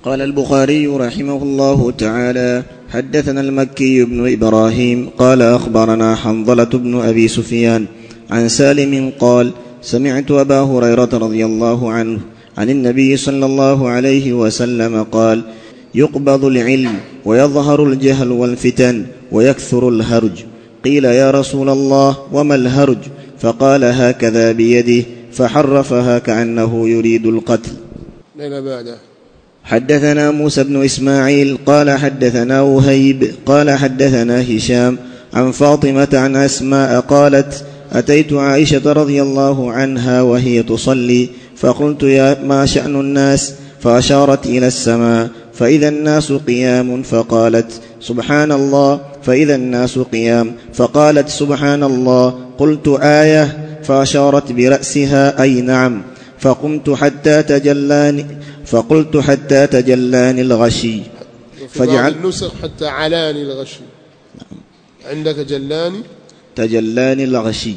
قال البخاري رحمه الله تعالى حدثنا المكي بن ابراهيم قال اخبرنا حنظله بن ابي سفيان عن سالم قال سمعت ابا هريره رضي الله عنه عن النبي صلى الله عليه وسلم قال يقبض العلم ويظهر الجهل والفتن ويكثر الهرج قيل يا رسول الله وما الهرج فقال هكذا بيده فحرفها كانه يريد القتل إلى بعده حدثنا موسى بن اسماعيل قال حدثنا وهيب قال حدثنا هشام عن فاطمه عن اسماء قالت اتيت عائشه رضي الله عنها وهي تصلي فقلت يا ما شان الناس فاشارت الى السماء فاذا الناس قيام فقالت سبحان الله فاذا الناس قيام فقالت سبحان الله قلت ايه فاشارت براسها اي نعم فقمت حتى تجلاني فقلت حتى تجلاني الغشي وفي بعض فجعل النسخ حتى علاني الغشي عندك جلاني تجلاني الغشي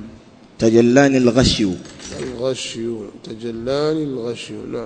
تجلاني الغشي الغشي تجلاني الغشي نعم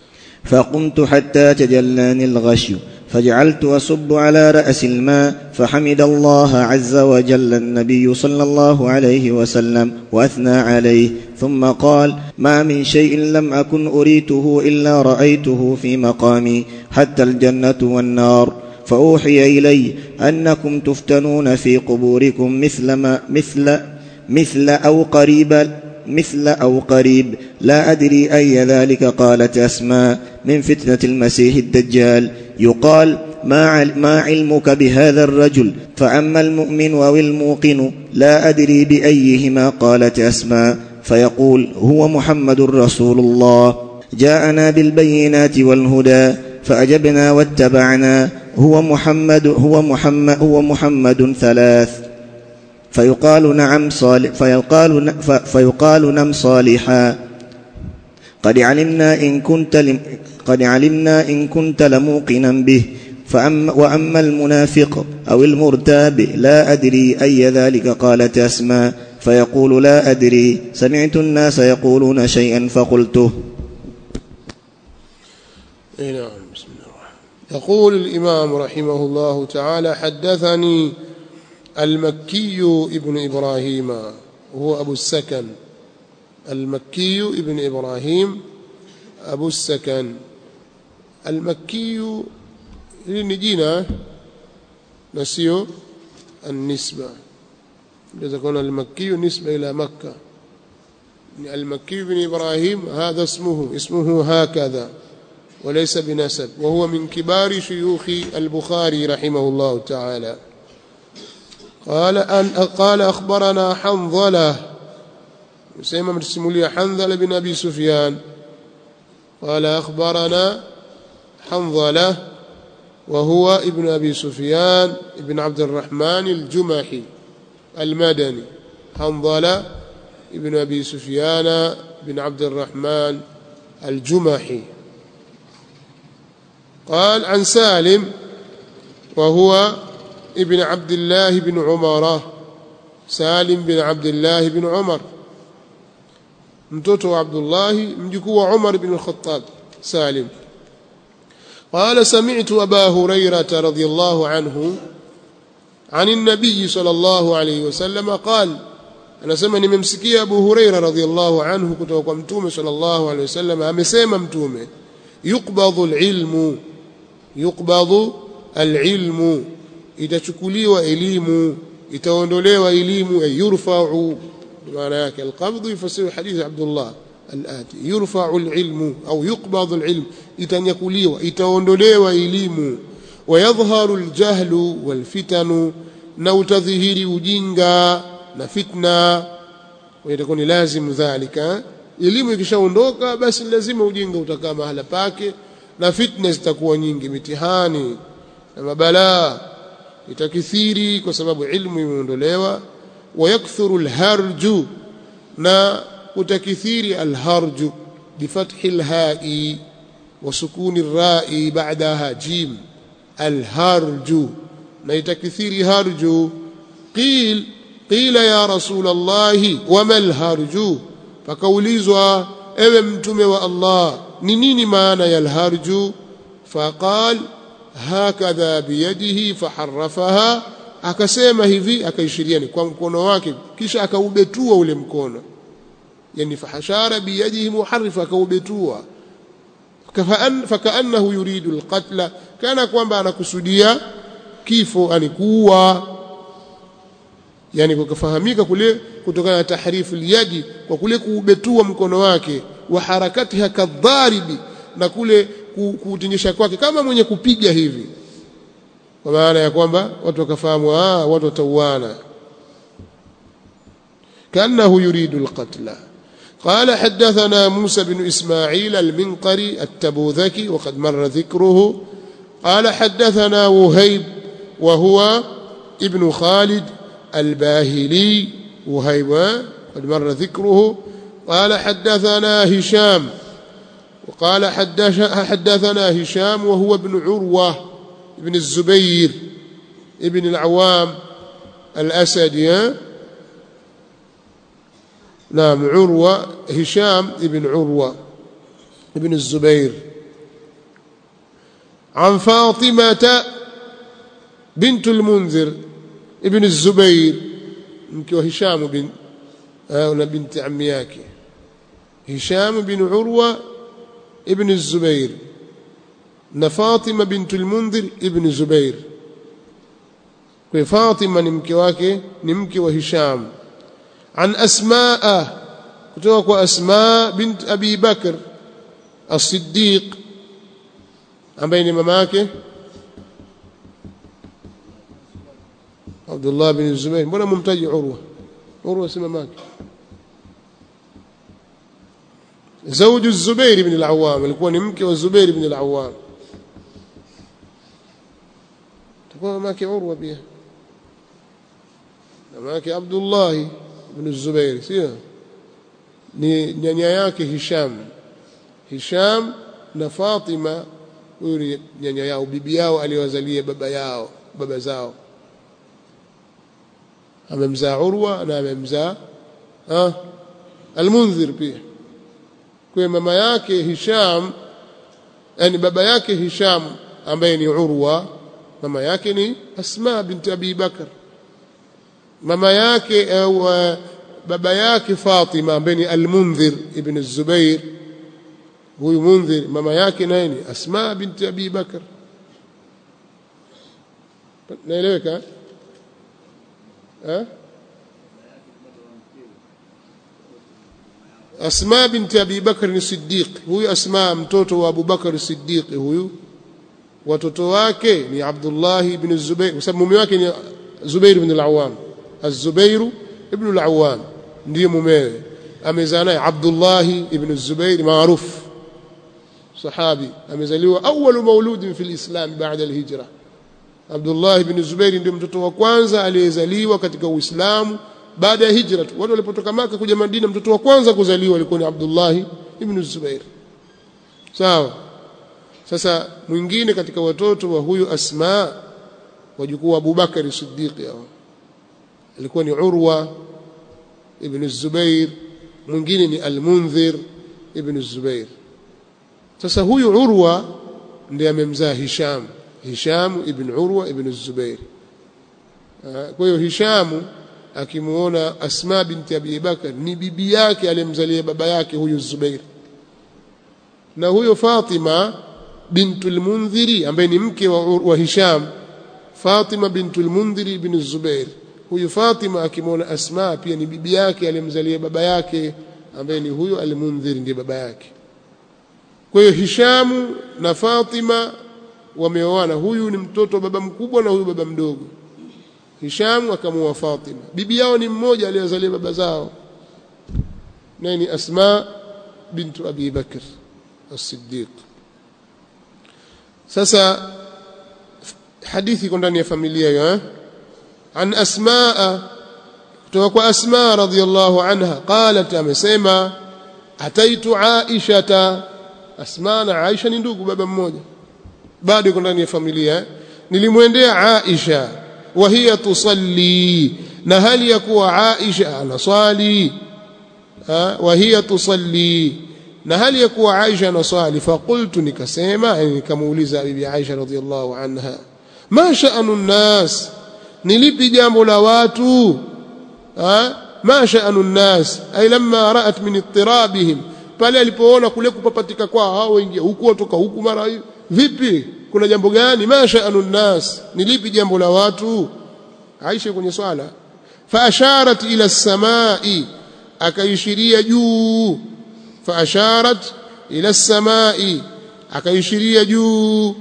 فقمت حتى تجلاني الغشي فجعلت اصب على راس الماء فحمد الله عز وجل النبي صلى الله عليه وسلم واثنى عليه ثم قال ما من شيء لم اكن اريته الا رايته في مقامي حتى الجنه والنار فاوحي الي انكم تفتنون في قبوركم مثل ما مثل مثل او قريبا مثل او قريب لا ادري اي ذلك قالت اسماء من فتنه المسيح الدجال يقال ما عل- ما علمك بهذا الرجل فاما المؤمن او الموقن لا ادري بايهما قالت اسماء فيقول هو محمد رسول الله جاءنا بالبينات والهدى فاجبنا واتبعنا هو محمد هو محمد هو محمد ثلاث فيقال نعم صالح فيقال ن- ف- فيقال نم صالحا قد علمنا إن كنت لم قد علمنا إن كنت لموقنا به فأما وأما المنافق أو المرتاب لا أدري أي ذلك قالت أسماء فيقول لا أدري سمعت الناس يقولون شيئا فقلته اي نعم بسم الله الرحمن يقول الإمام رحمه الله تعالى حدثني المكي ابن إبراهيم وهو أبو السكن المكي ابن إبراهيم أبو السكن المكي لنجينا نسيو النسبة إذا كان المكي نسبة إلى مكة المكي بن إبراهيم هذا اسمه اسمه هكذا وليس بنسب وهو من كبار شيوخ البخاري رحمه الله تعالى قال أن قال أخبرنا حنظلة سيما مرسمولي حنظلة بن أبي سفيان قال أخبرنا حنظلة وهو ابن أبي سفيان ابن عبد الرحمن الجمحي المدني حنظلة ابن أبي سفيان بن عبد الرحمن الجمحي قال عن سالم وهو ابن عبد الله بن عمر سالم بن عبد الله بن عمر mtoto wa Abdullah mjukuu wa Umar bin al-Khattab Salim قال سمعت أبا هريرة رضي الله عنه عن النبي صلى الله عليه وسلم قال أنا سمع nimemsikia Abu Huraira radhiyallahu anhu kutoka kwa Mtume sallallahu alaihi wasallam amesema Mtume yuqbadhu al-ilmu yuqbadhu al-ilmu itachukuliwa elimu itaondolewa elimu yurfa'u maana yake alqabdhu yufasiru hadithi Abdullah al-ati yurfa'u al-ilmu au yuqbadhu al-ilm itanyakuliwa itaondolewa elimu wayadhharu al-jahlu wal-fitanu na utadhihiri ujinga na fitna itakuwa ni lazimu dhalika elimu ikishaondoka basi lazima ujinga utakaa mahala pake na fitna zitakuwa nyingi mitihani na mabalaa itakithiri kwa sababu ilmu imeondolewa ويكثر الهرج نا وتكثير الهرج بفتح الهاء وسكون الراء بعدها جيم الهرج نا يتكثير هرج قيل قيل يا رسول الله وما الهرج فكوليزوا ewe mtume wa Allah ni nini maana ya alharju faqal hakadha biyadihi faharrafaha akasema hivi akaishiria ni kwa mkono wake kisha akaubetua ule mkono yani fahashara biyadihi muharrif akaubetua fakaannahu yuridu alqatla kana kwamba anakusudia kifo anikuwa yani kukafahamika kule kutokana na tahrifu liyadi kwa kule kuubetua mkono wake wa harakatiha kadharibi na kule kuutingisha kwake kama mwenye kupiga hivi kwa maana ya kwamba watu wakafahamu ah watu watauana كأنه يريد القتل قال حدثنا موسى بن إسماعيل المنقري التبوذكي وقد مر ذكره قال حدثنا وهيب وهو ابن خالد الباهلي وهيب قد مر ذكره قال حدثنا هشام وقال حدثنا هشام وهو ابن عروة ابن الزبير ابن العوام الأسدي نعم عروة هشام ابن عروة ابن الزبير عن فاطمة بنت المنذر ابن الزبير mke wa Hisham bin na binti ammi yake Hisham bin Urwa ibn Zubair na Fatima bintu al-Mundhir ibn Zubair kwa Fatima ni mke wake ni mke wa Hisham an Asmaa kutoka kwa Asma bint Abi Bakr as-Siddiq ambaye ni mama yake Abdullah bin Zubair mbona mumtaji Urwa Urwa si mamake زوج الزبير بن العوام alikuwa ni mke wa Zubair ibn al-Awwam takuwa mamake Urwa pia mamake Abdullah ibn Zubair sio ni nyanya yake Hisham Hisham na Fatima huyu ni nyanya yao bibi yao aliyowazalia baba yao baba zao amemzaa Urwa na amemzaa ah Al-Munzir pia kwa mama yake Hisham yani baba yake Hisham ambaye ni Urwa mama yake ni Asma binti Abi Bakar mama yake au baba yake Fatima ambaye ni Al-Munzir ibn Zubair huyu Munzir mama yake naye ni Asma binti Abi Bakar naeleweka eh Asma binti Abi Bakr ni Siddiq huyu Asma mtoto wa Abu Bakr Siddiq huyu watoto wake ni Abdullah ibn Zubair kwa sababu mume wake ni Zubair ibn al-Awwam Az-Zubair ibn al-Awwam ndiye mumewe amezaa naye Abdullah ibn Zubair maarufu sahabi amezaliwa awwalu mauludin fil Islam baada al-hijra Abdullah ibn Zubair ndio mtoto wa kwanza aliyezaliwa katika Uislamu baada ya hijra tu watu walipotoka maka kuja Madina mtoto wa kwanza kuzaliwa alikuwa ni Abdullah ibn Zubair sawa sasa mwingine katika watoto wa huyu Asma wajukuu wa Abubakar Siddiq hao alikuwa ni Urwa ibn Zubair mwingine ni Al-Munzir ibn Zubair sasa huyu Urwa ndiye amemzaa Hisham Hisham ibn Urwa ibn Zubair kwa hiyo Hisham akimuona Asma binti Abi Bakar ni bibi yake aliyemzalia baba yake huyu Zubair na huyo Fatima bintul Mundhiri ambaye ni mke wa, wa Hisham Fatima bintul Mundhiri ibn Zubair huyu Fatima akimuona Asma pia ni bibi yake aliyemzalia baba yake ambaye ni huyo al-Mundhiri ndiye baba yake kwa hiyo Hishamu na Fatima wameoana huyu ni mtoto wa baba mkubwa na huyu baba mdogo Hisham akamuoa Fatima bibi yao ni mmoja aliyezalia baba zao naye ni Asma bintu Abi Bakr as-Siddiq sasa hadithi iko ndani ya familia hiyo eh an Asma kutoka kwa Asma radhiyallahu anha qalat amesema ataitu Aisha Asma na Aisha ni ndugu baba mmoja bado iko ndani ya familia eh? nilimwendea Aisha wa hiya tusalli na hali ya kuwa Aisha anaswali wa hiya tusalli na hali ya kuwa Aisha anaswali faqultu nikasema yani nikamuuliza bibi Aisha radhiallahu anha ma sha'anu nnas ni lipi jambo la watu ha ma sha'anu nnas ay lamma ra'at min ittirabihim pale alipoona kule kupapatika kwao hao waingia huku watoka huku mara vipi kuna jambo gani ma sha'anu nnas ni lipi jambo la watu Aisha kwenye swala fa asharat ila as-samai akaishiria juu fa asharat ila as-samai akaishiria juu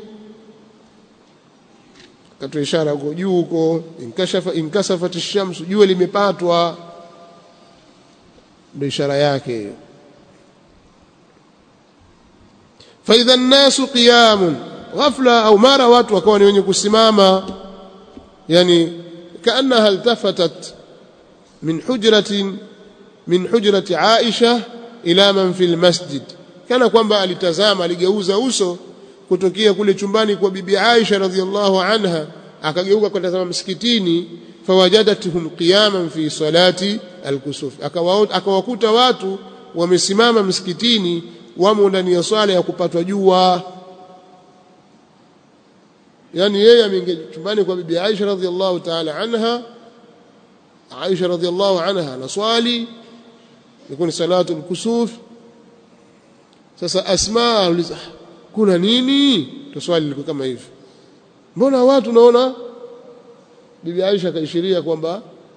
akatoa ishara huko juu huko inkashafa inkasafat ash-shams jua limepatwa ndio ishara yake hiyo fa idha an-nasu qiyamun ghafla au mara watu wakawa ni wenye kusimama yani kaannaha iltafatat min hujratin min hujrati Aisha ila man fil masjid kana kwamba alitazama aligeuza uso kutokea kule chumbani kwa bibi Aisha radhiallahu anha akageuka kutazama msikitini fawajadatuhum qiyaman fi salati alkusuf akawakuta watu wamesimama msikitini wamo ndani ya swala ya kupatwa jua yani yeye ameingia chumbani kwa bibi Aisha radhiallahu ta'ala anha Aisha radhiallahu anha anaswali ilikuwa ni salatu al-kusuf sasa Asma auliza kuna nini tuswali liko kama hivi mbona watu naona bibi Aisha kaishiria kwamba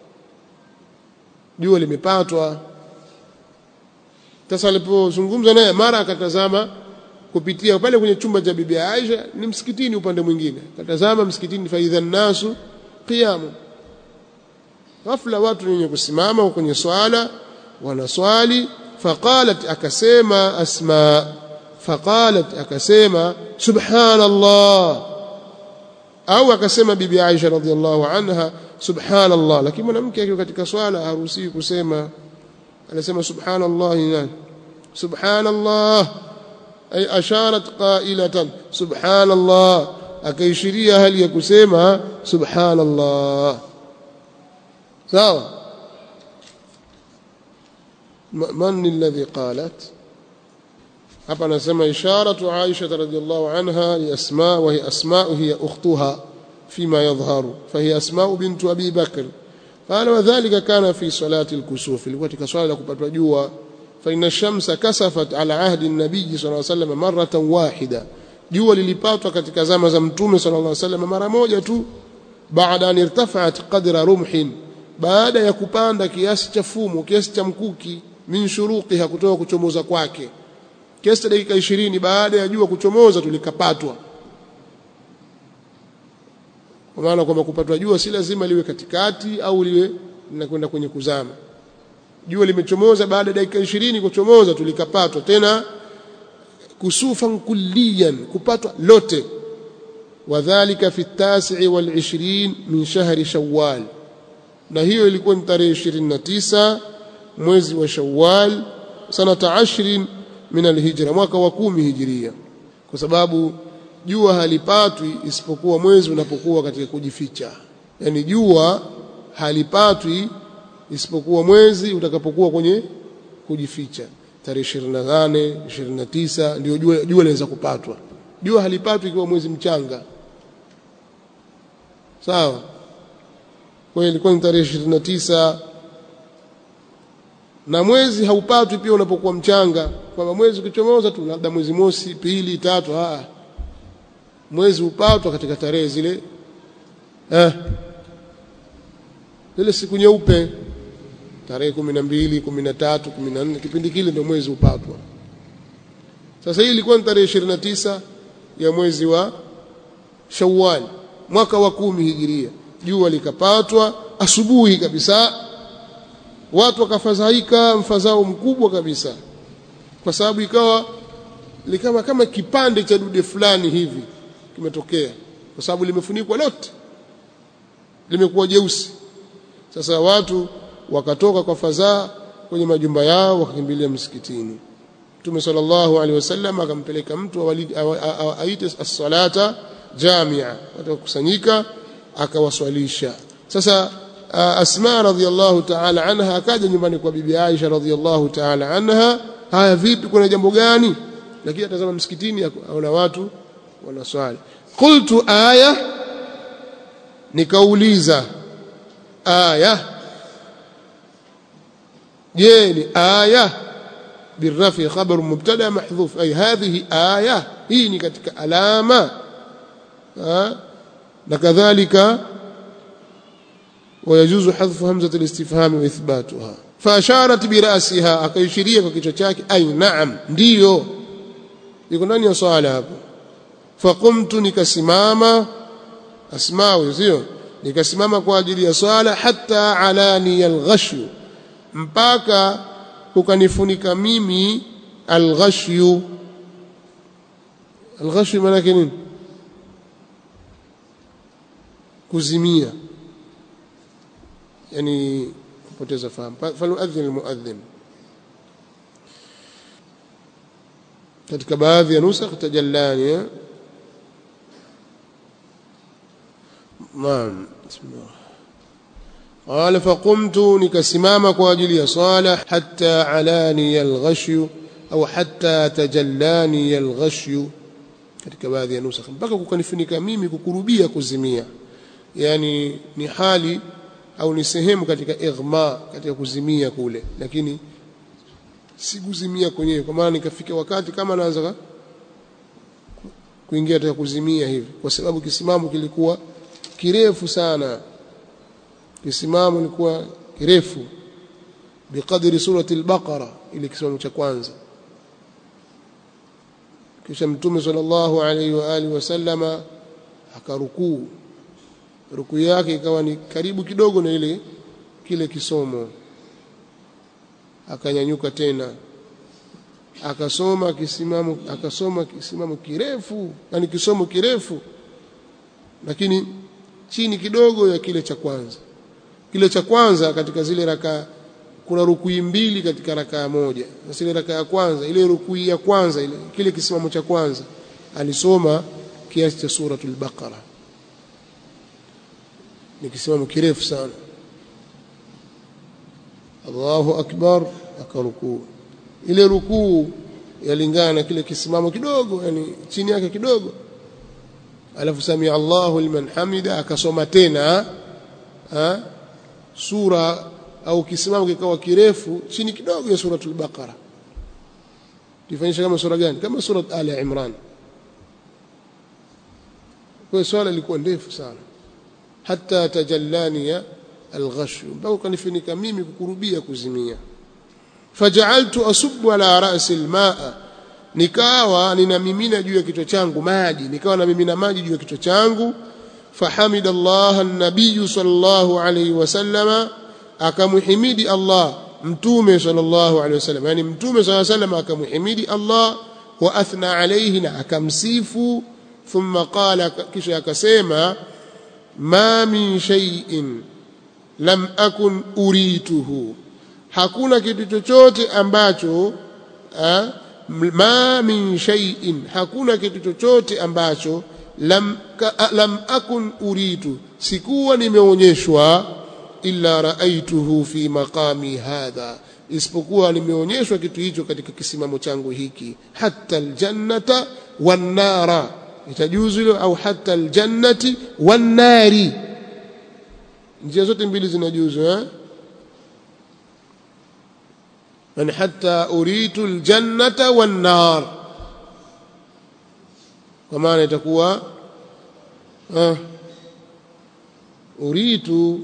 jua limepatwa sasa alipozungumza naye mara akatazama kupitia pale kwenye chumba cha bibi Aisha ni msikitini upande mwingine akatazama msikitini faidha nasu qiyamu ghafla watu wenye kusimama kwenye swala wanaswali faqalat akasema asma faqalat akasema subhanallah au akasema bibi Aisha radhiallahu anha subhanallah lakini mwanamke akiwa katika swala haruhusiwi kusema anasema subhanallah nani subhanallah ay asharat qailatan subhanallah akaishiria hali ya kusema subhanallah sawa من الذي قالت hapa anasema isharatu Aisha radhiallahu anha li Asma wa hiya Asma hiya ukhtuha fima yadhharu fa hiya Asma bint Abi Bakr qala wa dhalika kana fi salati al-kusuf ilikuwa katika swala la kupatwa jua fa inna shamsa kasafat ala ahdi an-nabiy sallallahu alayhi wasallam marratan wahida jua lilipatwa katika zama za mtume sallallahu alayhi wasallam mara moja tu baada an irtafa'at qadra rumhin baada ya kupanda kiasi cha fumo kiasi cha mkuki min shuruqiha kutoka kuchomoza kwake kiasi cha dakika 20 baada ya jua kuchomoza tulikapatwa kwa maana kwamba kupatwa jua si lazima liwe katikati au liwe linakwenda kwenye kuzama jua limechomoza baada ya dakika 20 kuchomoza tulikapatwa tena kusufan kulliyan kupatwa lote wadhālika fi at-tasi' wal-20 min shahri shawwal na hiyo ilikuwa ni tarehe 29 mwezi wa Shawwal sanata 20 min alhijra mwaka wa kumi hijiria kwa sababu jua halipatwi isipokuwa mwezi unapokuwa katika kujificha yani jua halipatwi isipokuwa mwezi utakapokuwa kwenye kujificha tarehe 28 29 ndio jua jua linaweza kupatwa jua halipatwi ikiwa mwezi mchanga sawa kwa hiyo ilikuwa ni tarehe 29 na mwezi haupatwi pia unapokuwa mchanga kwamba mwezi ukichomoza tu labda mwezi mosi pili tatu ah mwezi upatwa katika tarehe zile eh zile siku nyeupe tarehe 12 13 14 kipindi kile ndio mwezi upatwa sasa hii ilikuwa ni tarehe 29 ya mwezi wa Shawwal mwaka wa kumi hijiria jua likapatwa asubuhi kabisa watu wakafadhaika mfadhao mkubwa kabisa kwa sababu ikawa likama kama kipande cha dude fulani hivi kimetokea kwa sababu limefunikwa lote limekuwa jeusi sasa watu wakatoka kwa fadhaa kwenye majumba yao wakakimbilia msikitini Mtume sallallahu alaihi wasallam akampeleka mtu aite as-salata jamia watu wakusanyika akawaswalisha sasa Asma radhiallahu ta'ala anha akaja nyumbani kwa bibi Aisha radhiallahu ta'ala anha haya vipi kuna jambo gani lakini atazama msikitini aona watu wanaswali qultu aya nikauliza aya je ni aya بالرفع خبر مبتدا محذوف اي هذه ايه hii ni katika alama na kadhalika ويجوز حذف همزه الاستفهام واثباتها فاشارت براسها akaishiria kwa kichwa chake ay naam ndio yuko ndani ya swala hapo faqumtu nikasimama asmau sio nikasimama kwa ajili ya swala hatta alani alghashu mpaka ukanifunika mimi alghashyu alghashyu maana yake nini kuzimia yani kupoteza fahamu faluadhin almuadhin katika baadhi ya nusakh tajallani naam bismillah قال فقمت نكسمام كواجلي صالح حتى علاني الغشي أو حتى تجلاني الغشي katika baadhi ya nusakha mpaka kukanifunika mimi kukurubia kuzimia yani ni hali au ni sehemu katika ighma katika kuzimia kule lakini sikuzimia kwenyewe kwa maana nikafika wakati kama naanza kuingia katika kuzimia hivi kwa sababu kisimamo kilikuwa kirefu sana kisimamo ilikuwa kirefu biqadri surati al-baqara ile kisimamo cha kwanza kisha mtume sallallahu alaihi wa alihi wasallama akarukuu rukuu yake ikawa ni karibu kidogo na ile kile kisomo akanyanyuka tena akasoma kisimamo akasoma kisimamo kirefu yani kisomo kirefu lakini chini kidogo ya kile cha kwanza kile cha kwanza katika zile raka kuna rukui mbili katika raka moja na ile raka ya kwanza ile rukui ya kwanza ile kile kisimamo cha kwanza alisoma kiasi cha suratul baqara ni kisimamo kirefu sana Allahu akbar akarukuu ile rukuu yalingana na kile kisimamo kidogo yani chini yake kidogo alafu samia Allahu liman hamida akasoma tena ha? sura au kisimamo kikawa kirefu chini kidogo ya suratul baqara tufanyisha kama sura gani kama sura ali imran kwa swala ilikuwa ndefu sana hata tajallani alghashu mpaka kanifunika mimi kukurubia kuzimia faja'altu asubbu ala ra'si almaa nikawa ninamimina juu ya kichwa changu maji nikawa namimina maji juu ya kichwa changu fahamida Allah an-nabiy sallallahu alayhi wasallama akamhimidi Allah mtume sallallahu alayhi wasallam yani mtume sallallahu alayhi wasallam akamhimidi Allah wa athna alayhi na akamsifu thumma qala kisha akasema ma min shay'in lam akun urituhu hakuna kitu chochote ambacho ha, ma min shay'in hakuna kitu chochote ambacho lam, ka, lam akun uritu sikuwa nimeonyeshwa illa raaituhu fi maqami hadha isipokuwa nimeonyeshwa kitu hicho katika kisimamo changu hiki hatta aljannata wan nara itajuzu hilo au hatta aljannati wan nari njia zote mbili zinajuzu eh yani hatta uritu aljannata wan nar kwa maana itakuwa ah uritu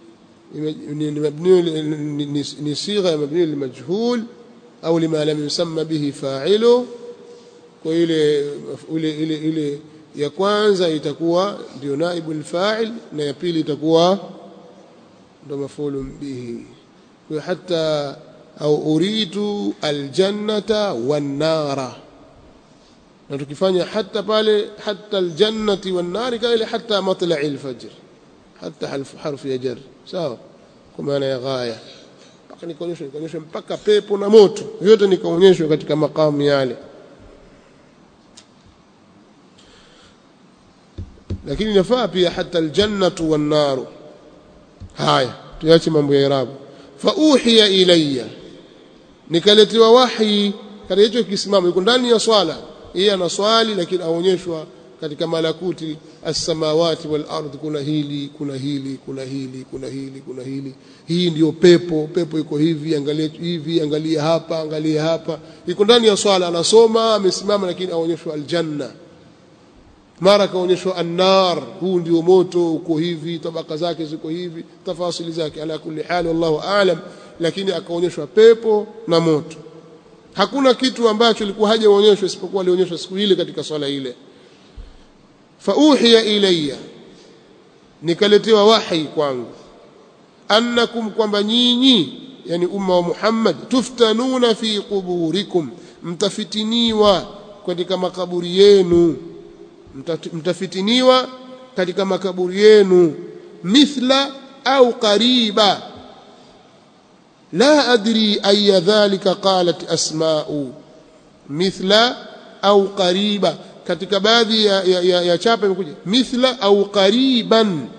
ni sigha ya mabni limajhul au lima lam yusamma bihi fa'ilu kwa ile ile ile ile ya kwanza itakuwa ndio naibu alfa'il na ya pili itakuwa ndio mafulu bihi kwa hata au uritu aljannata wan nara na tukifanya hata pale hata aljannati wan nari kama ile hata matla'i alfajr hata harfu ya jar sawa kwa maana ya ghaya mpaka nikaonyeshwa nikaonyeshwa mpaka pepo na moto vyote nikaonyeshwa katika makamu yale lakini nafaa pia hata aljannatu wan naru haya tuache mambo ya irabu fa uhiya ilayya nikaletewa wahi katika hicho kisimamo yuko ndani ya swala yeye ana swali lakini aonyeshwa katika malakuti as-samawati wal ardh kuna hili kuna hili kuna hili kuna hili kuna hili hii ndiyo pepo pepo iko hivi angalia hivi angalia hapa angalia hapa iko ndani ya swala anasoma amesimama lakini aonyeshwa aljanna mara kaonyeshwa annar huu ndio moto uko hivi tabaka zake ziko hivi tafasili zake ala kulli hali wallahu aalam lakini akaonyeshwa pepo na moto hakuna kitu ambacho ilikuwa hajaonyeshwa isipokuwa alionyeshwa siku ile katika swala ile fauhiya ilayya nikaletewa wahi kwangu annakum kwamba nyinyi yani umma wa Muhammad tuftanuna fi quburikum mtafitiniwa katika makaburi yenu mtafitiniwa katika makaburi yenu mithla au qariba la adri aya dhalika qalat asma'u mithla au qariba katika baadhi ya, ya, ya, ya chapa imekuja mithla au qariban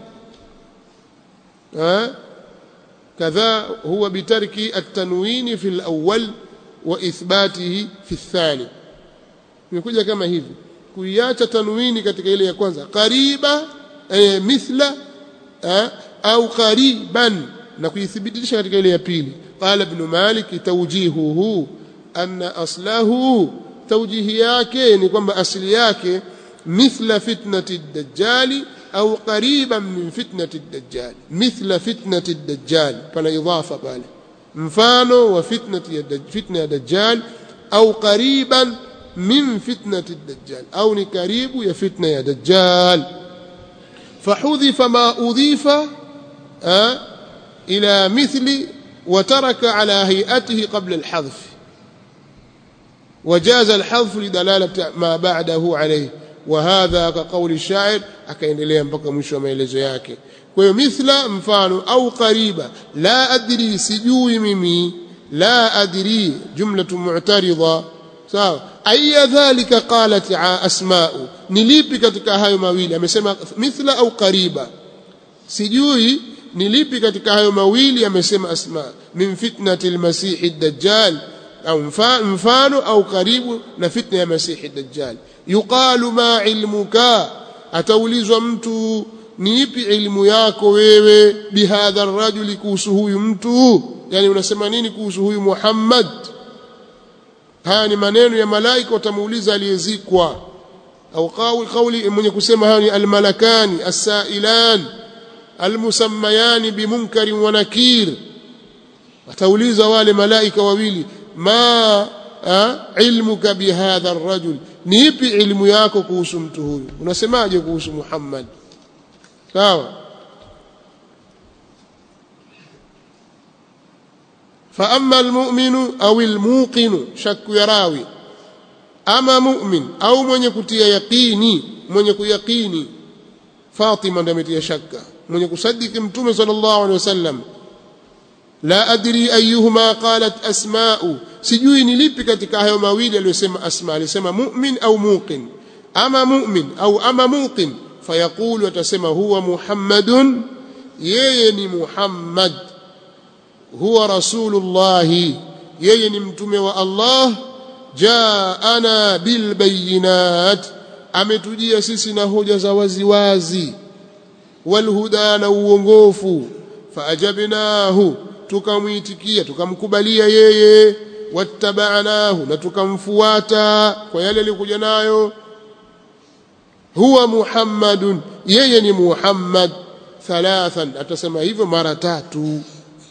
kadha huwa bitarki at-tanwini fi al-awwal wa ithbatihi fi ath-thani imekuja kama hivi kuiacha tanwini katika ile ya kwanza qariba e, mithla eh, au qariban na kuithibitisha katika ile ya pili qala ibn malik tawjihuhu anna aslahu tawjihi yake ni kwamba asili yake mithla fitnati ad-dajjali au qariban min fitnati ad-dajjal mithla fitnati ad-dajjal pana idhafa pale mfano wa fitnati ya fitna ya dajjal au qariban min fitnati ad-dajjal au ni karibu ya fitna ya dajjal فحذف ما أضيف أه إلى مثل وترك على هيئته قبل الحذف وجاز الحذف لدلالة ما بعده عليه وهذا كقول الشاعر akaendelea mpaka mwisho wa maelezo yake kwa hiyo mithla mfano au qariba la adri sijui mimi la adri jumlatu mu'tarida sawa aya dhalika qalat asma'u ni lipi katika hayo mawili amesema mithla au qariba sijui ni lipi katika hayo mawili amesema asma min fitnati almasih ad-dajjal au mfano au karibu na fitna ya masih ad-dajjal yuqalu ma ilmuka ataulizwa mtu ni ipi ilmu yako wewe bihadha ar-rajuli kuhusu huyu mtu yani unasema nini kuhusu huyu Muhammad haya ni maneno ya malaika watamuuliza aliyezikwa au kauli kauli mwenye kusema haya ni almalakani asailan almusammayani bimunkari wa nakir watauliza wale malaika wawili ma ilmuka bihadha arrajul ni ipi ilmu yako kuhusu mtu huyu unasemaje kuhusu Muhammad sawa فأما المؤمن أو الموقن شك يراوي أما مؤمن أو من يكتي يقيني من يكو يقيني فاطمة دمت شك من يكصدق متوم صلى الله عليه وسلم لا أدري أيهما قالت أسماء sijui ni lipi katika hayo mawili aliyosema asma alisema mu'min au muqin ama mu'min au ama muqin fayaqulu atasema huwa muhammadun yeye ni muhammad huwa rasulullahi yeye ni mtume wa Allah jaana bilbayinat ametujia sisi na hoja za waziwazi walhuda na uongofu faajabnahu tukamwitikia tukamkubalia yeye wattabanahu na tukamfuata kwa yale aliyokuja nayo huwa muhammadun yeye ni muhammad thalathan atasema hivyo mara tatu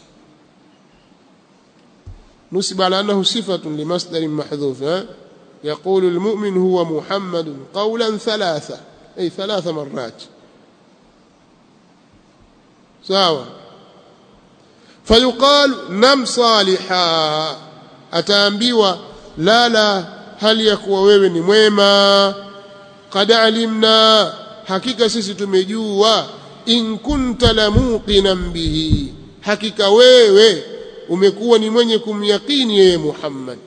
نسب على أنه صفة لمصدر محذوف يقول المؤمن هو محمد قولا ثلاثة أي ثلاث مرات سواء فيقال نم صالحا أتامبيوا لا لا هل يكوى wewe ni mwema قد علمنا hakika sisi tumejua in kunta lamuqinan bihi hakika wewe umekuwa ni mwenye kumyakini yeye Muhammad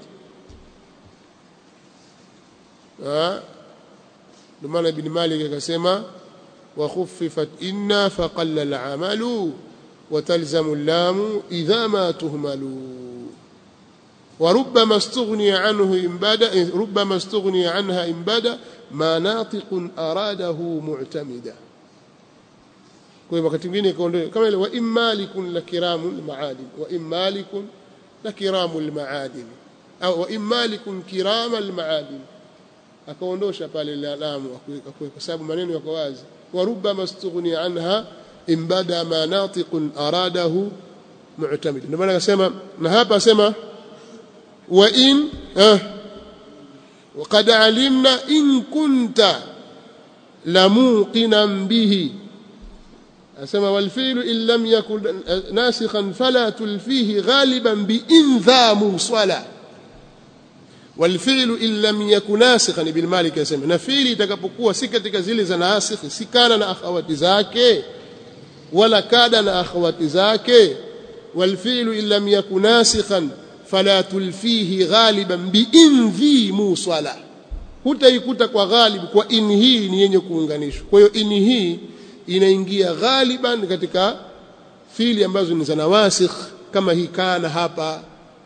ndio maana ibn Malik akasema wa khuffifat inna faqalla al-amalu wa talzamu al-lamu idha ma tuhmalu وربما استغني عنه إن بدا ربما استغني عنها إن بدا ما ناطق أراده معتمدا kwa hiyo wakati mwingine ikaondolewa kama ile wa immalikun la kiramul maadin wa immalikun la kiramul maadin au wa immalikun kiramal maadin akaondosha pale la lamu kwa sababu maneno yako wazi wa rubbama istughni anha in bada ma natiqun aradahu mu'tamid ndio maana akasema na hapa asema wa in eh وقد علمنا إن كنت لموقنا به أسمى والفيل إن لم يكن ناسخا فلا تلفيه غالبا بإن ذا موصلا والفعل إن لم يكن ناسخا بالمالك يسمى نفيل تكبكوا سكتك زيل زناسخ سكان na akhawati zake wala kada na akhawati zake والفعل إن لم يكن ناسخا فلا تلفيه غالبا بإن ذي موصلا hutaikuta kwa ghalib kwa in hii ni yenye kuunganishwa kwa hiyo in hii inaingia ghaliban katika fili ambazo ni za nawasikh kama hii kana hapa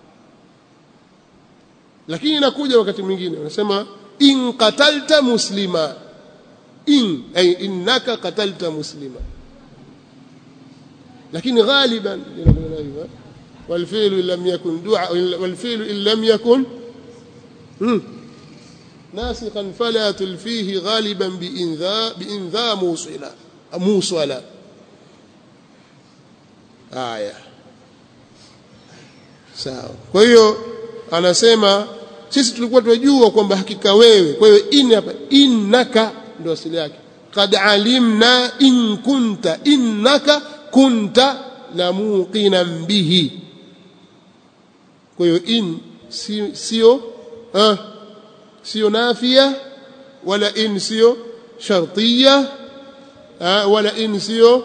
lakini inakuja wakati mwingine wanasema in qatalta muslima in ay innaka qatalta muslima lakini ghaliban والفعل لم يكن دعاء والفعل إن لم يكن ناسخا فلا تلفيه غالبا بإنذا بإنذا موصلا موصلا آية sawa kwa hiyo anasema sisi tulikuwa tunajua kwamba hakika wewe kwa hiyo in hapa innaka ndio asili yake qad alimna in kunta innaka kunta la muqinan bihi kwa hiyo in sio ah sio nafia wala in sio shartiya wala in sio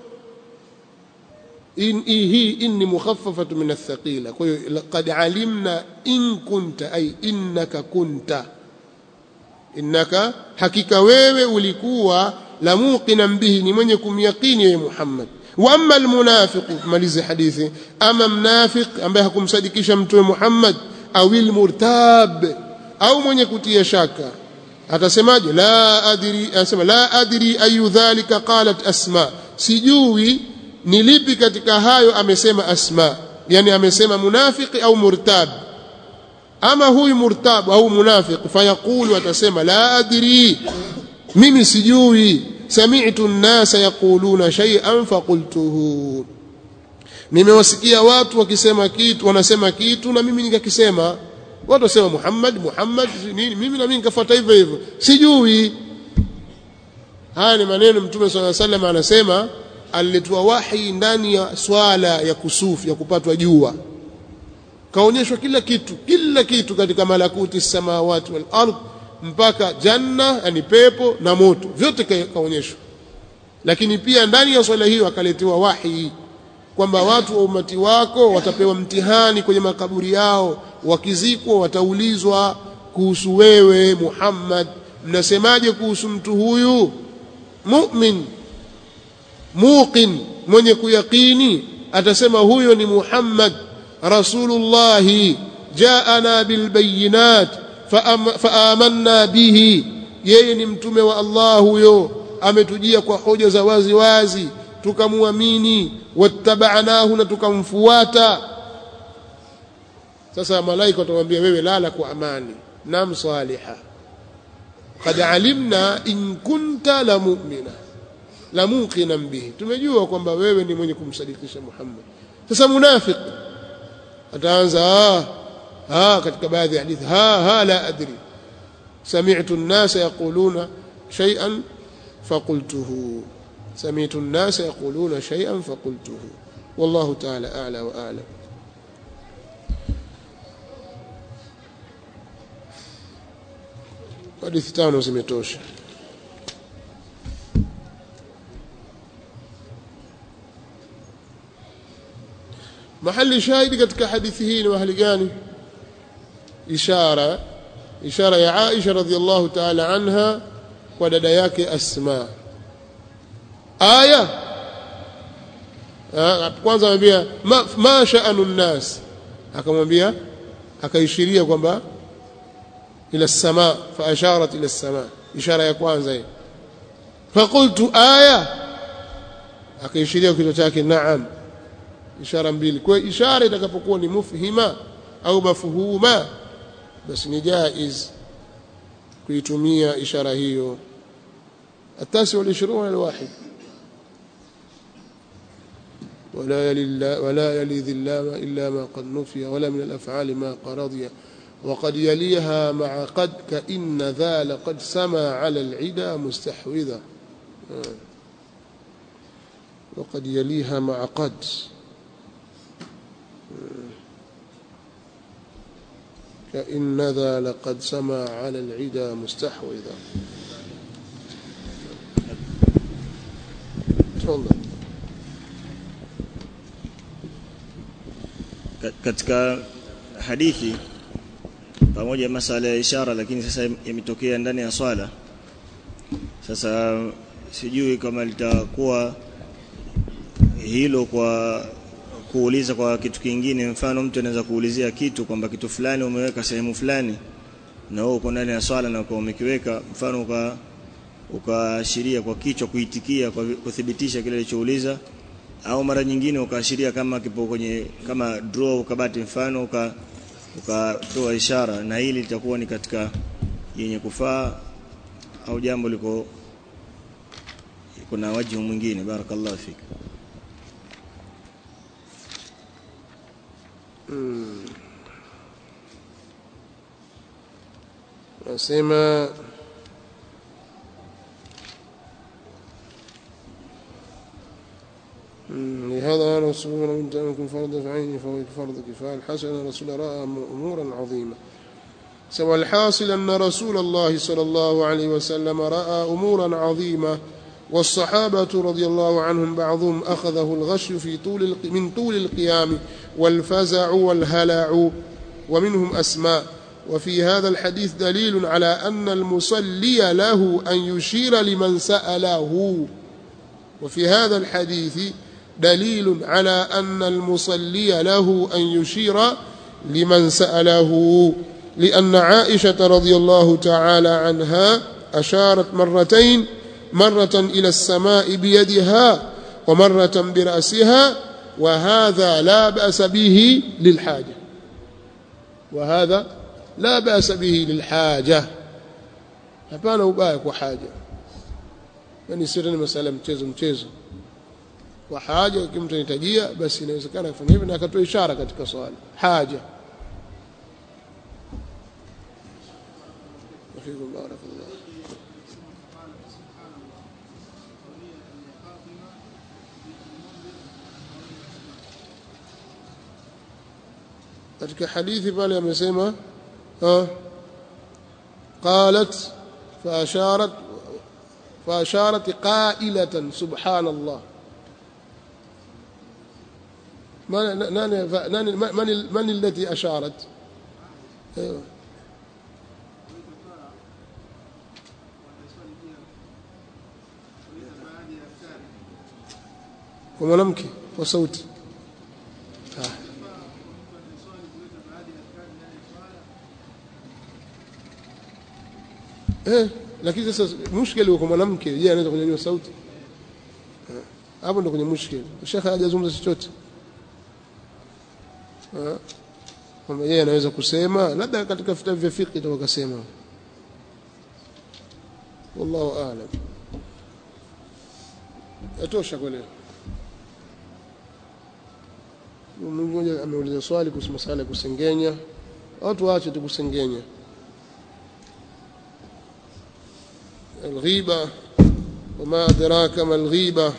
in hii inni mukhaffafatu min athqila kwa hiyo laqad alimna in kunta ay innaka kunta innaka hakika wewe ulikuwa la muqinan bihi ni mwenye kumyaqini ya Muhammad wa amma almunafiqu malizi hadithi ama mnafiq ambaye hakumsadikisha mtume Muhammad au almurtab au mwenye kutia shaka atasemaje la adri anasema la adri ayu dhalika qalat asma sijui ni lipi katika hayo amesema asma yani amesema munafiki au murtab ama huyu murtab au munafiq fayaqulu atasema la adri mimi sijui sami'tu an-nasa yaquluna shay'an faqultuhu nimewasikia watu wakisema kitu wanasema kitu na mimi nikakisema watu wasema Muhammad Muhammad nini mimi na mimi nikafuata hivyo hivyo sijui haya ni maneno mtume swalla sallam anasema aliletwa wahi ndani ya swala ya kusufu ya kupatwa jua kaonyeshwa kila kitu kila kitu katika malakuti samawati wal ardh mpaka janna yani pepo na moto vyote kaonyeshwa lakini pia ndani ya swala hiyo akaletewa wahi kwamba watu wa umati wako watapewa mtihani kwenye makaburi yao wakizikwa wataulizwa kuhusu wewe Muhammad mnasemaje kuhusu mtu huyu mu'min muqin mwenye kuyakini atasema huyo ni Muhammad rasulullah jaana bilbayinat faamanna bihi yeye ni mtume wa Allah huyo ametujia kwa hoja za wazi wazi tukamwamini wattabanahu na tukamfuata sasa malaika watamwambia wewe lala kwa amani nam saliha qad alimna in kunta la mu'mina la muqinan bihi tumejua kwamba wewe ni mwenye kumsadikisha Muhammad sasa munafiq ataanza ah, ah katika baadhi ya hadithi ha ha la adri sami'tu an-nasa yaquluna shay'an faqultuhu sami'tu an-nasa yaquluna shay'an faqultuhu wallahu ta'ala a'la wa a'lam hadithi tano zimetosha mahali shahidi katika hadithi hii ni mahali gani ishara ishara ya Aisha radhiallahu ta'ala anha kwa dada yake Asma aya kwanza amwambia ma, ma sha'anu nnas akamwambia akaishiria kwamba ila sama fa asharat ila sama ishara ya kwanza hiyo faqultu aya akaishiria kichwa chake naam ishara mbili kwa ishara itakapokuwa ni mufhima au mafhuma basi ni jaiz kuitumia ishara hiyo التاسع والعشرون الواحد ولا يلي ولا يلي ذي اللام إلا ما قد نفي ولا من الأفعال ما قرضي وقد يليها مع قد كإن ذا لقد سما على العدا مستحوذا وقد يليها مع قد كإن ذا لقد سما على العدا مستحوذا تفضل katika hadithi pamoja masala ya ishara lakini sasa yametokea ndani ya swala sasa sijui kama litakuwa hilo kwa kuuliza kwa kitu kingine mfano mtu anaweza kuulizia kitu kwamba kitu fulani umeweka sehemu fulani na wewe uko ndani ya swala na uko umekiweka mfano uka ukaashiria kwa kichwa kuitikia kwa kuthibitisha kile alichouliza au mara nyingine ukaashiria kama kipo kwenye kama draw ukabati mfano uka ukatoa ishara na hili litakuwa ni katika yenye kufaa au jambo liko kuna wajibu mwingine barakallahu fik nasema لهذا أنا رسول من منكم فرض فعيني فهو فرض كفاية الحسن أن الرسول رأى أمورا عظيمة سوى الحاصل أن رسول الله صلى الله عليه وسلم رأى أمورا عظيمة والصحابة رضي الله عنهم بعضهم أخذه الغش في طول من طول القيام والفزع والهلع ومنهم أسماء وفي هذا الحديث دليل على أن المصلي له أن يشير لمن سأله وفي هذا الحديث دليل على أن المصلي له أن يشير لمن سأله لأن عائشة رضي الله تعالى عنها أشارت مرتين مرة إلى السماء بيدها ومرة برأسها وهذا لا بأس به للحاجة وهذا لا بأس به للحاجة hapana ubaya kwa haja yani sio ni masala mchezo mchezo kwa haja ikiwa mtu anahitajia basi inawezekana kufanya hivyo na akatoa ishara katika swala haja wafikum barakallah katika hadithi pale amesema qalat فأشارت فأشارت قائلة سبحان الله من من من, من التي أشارت أيوه kwa mwanamke kwa sauti eh lakini sasa mushkeli kwa mwanamke je anaweza kunyanyua sauti hapo ndo kwenye mushkeli shekha hajazungumza chochote kwamba yeye anaweza kusema labda katika vitabu vya fiqh ndio wakasema wallahu aalam yatosha kwa leo mmoja ameuliza swali kuhusu masala ya kusengenya watu waache tu kusengenya الغيبة وما أدراك ما الغيبة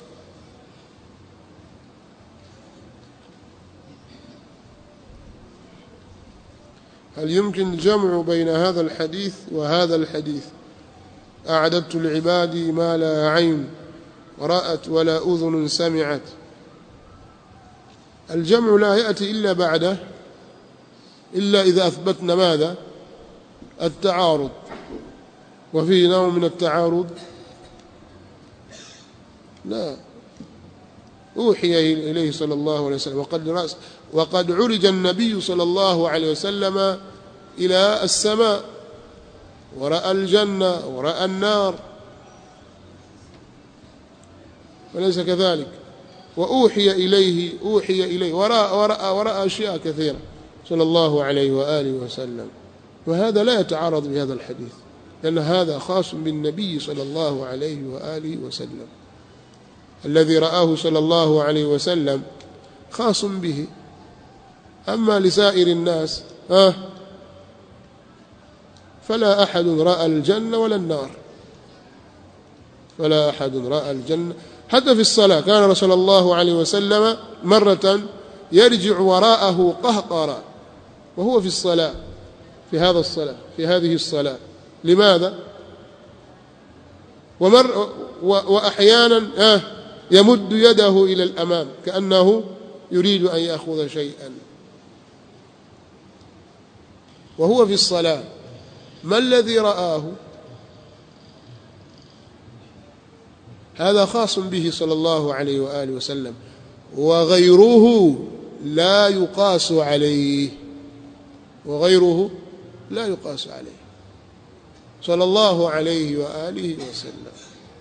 هل يمكن الجمع بين هذا الحديث وهذا الحديث أعددت لعبادي ما لا عين رأت ولا أذن سمعت الجمع لا يأتي إلا بعده إلا إذا أثبتنا ماذا التعارض وفيه نوع من التعارض لا أوحي إليه صلى الله عليه وسلم وقد, رأس وقد عرج النبي صلى الله عليه وسلم إلى السماء ورأى الجنة ورأى النار وليس كذلك وأوحي إليه أوحي إليه ورأى, ورأى, ورأى أشياء كثيرة صلى الله عليه وآله وسلم وهذا لا يتعارض بهذا الحديث لأن هذا خاص بالنبي صلى الله عليه وآله وسلم الذي رآه صلى الله عليه وسلم خاص به أما لسائر الناس آه فلا أحد رأى الجنة ولا النار فلا أحد رأى الجنة حتى في الصلاة كان رسول الله عليه وسلم مرة يرجع وراءه قهقرا وهو في الصلاة في هذا الصلاة في هذه الصلاة لماذا ومر وأحيانا آه يمد يده إلى الأمام كأنه يريد أن يأخذ شيئا وهو في الصلاة ما الذي رآه هذا خاص به صلى الله عليه وآله وسلم وغيره لا يقاس عليه وغيره لا يقاس عليه صلى الله عليه وآله وسلم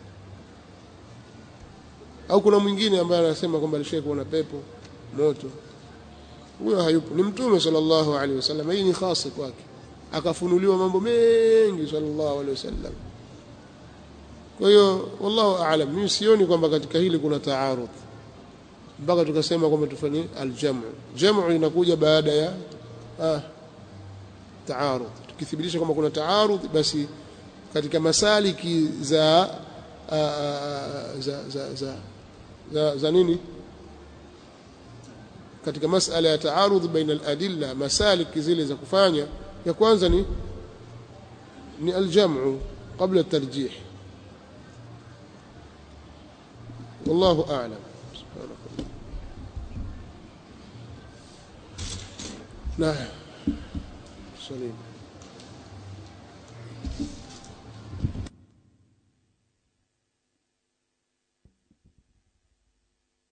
au kuna mwingine ambaye anasema kwamba alishaye kuona pepo moto huyo hayupo ni mtume sallallahu alaihi wasallam hii ni khasi kwake akafunuliwa mambo mengi sallallahu alaihi wasallam kwa hiyo wallahu aalam mimi sioni kwamba katika hili kuna taarudh mpaka tukasema kwamba tufanye aljamu jamu inakuja baada ya ah, taarudh tukithibitisha kwamba kuna taarudh basi katika masaliki za a, a, za, za, za, za, za nini katika masala ya taarudh baina aladilla masaliki zile za kufanya ya kwanza ni ni aljamu qabla الترجيح والله أعلم سبحانك نعم سليم